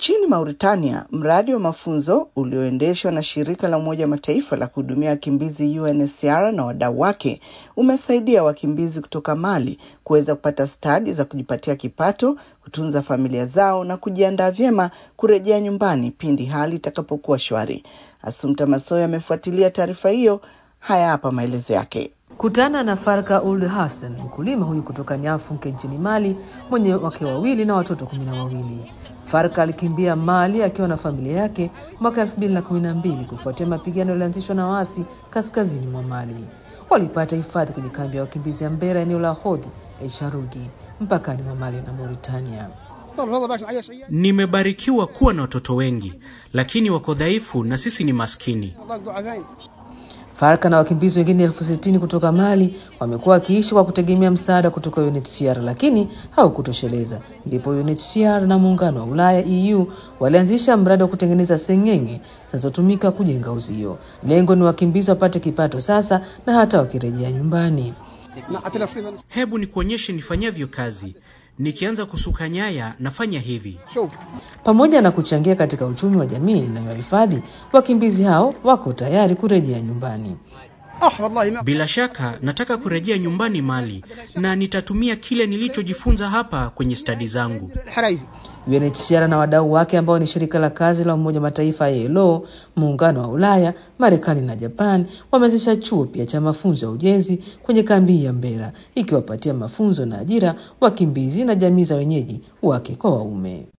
Nchini Mauritania, mradi wa mafunzo ulioendeshwa na shirika la Umoja wa Mataifa la kuhudumia wakimbizi UNHCR na wadau wake umesaidia wakimbizi kutoka Mali kuweza kupata stadi za kujipatia kipato, kutunza familia zao na kujiandaa vyema kurejea nyumbani pindi hali itakapokuwa shwari. Asumta Masoya amefuatilia taarifa hiyo. Haya hapa maelezo yake. Kutana na Farka Uld Hassan, mkulima huyu kutoka Nyafunke nchini Mali, mwenye wake wawili na watoto kumi na wawili. Farka alikimbia Mali akiwa na familia yake mwaka elfu mbili na kumi na mbili kufuatia mapigano yaliyoanzishwa na waasi kaskazini mwa Mali. Walipata hifadhi kwenye kambi ya wakimbizi ya Mbera, eneo la Hodhi El Sharugi, mpakani mwa Mali na Mauritania. Nimebarikiwa kuwa na watoto wengi, lakini wako dhaifu na sisi ni maskini. Farka na wakimbizi wengine elfu sitini kutoka Mali wamekuwa wakiishi kwa kutegemea msaada kutoka UNHCR lakini haukutosheleza. Ndipo UNHCR na muungano wa Ulaya EU walianzisha mradi wa kutengeneza seng'enge zinazotumika kujenga uzio. Lengo ni wakimbizi wapate kipato sasa na hata wakirejea nyumbani. Hebu nikuonyeshe nifanyavyo kazi. Nikianza kusuka nyaya nafanya hivi. Pamoja na kuchangia katika uchumi wa jamii inayohifadhi, wakimbizi hao wako tayari kurejea nyumbani. Bila shaka nataka kurejea nyumbani Mali na nitatumia kile nilichojifunza hapa kwenye stadi zangu. UNHCR na wadau wake ambao ni shirika la kazi la Umoja wa Mataifa ILO, muungano wa Ulaya, Marekani na Japan wameanzisha chuo pia cha mafunzo ya ujenzi kwenye kambi ya Mbera, ikiwapatia mafunzo na ajira wakimbizi na jamii za wenyeji wake kwa waume.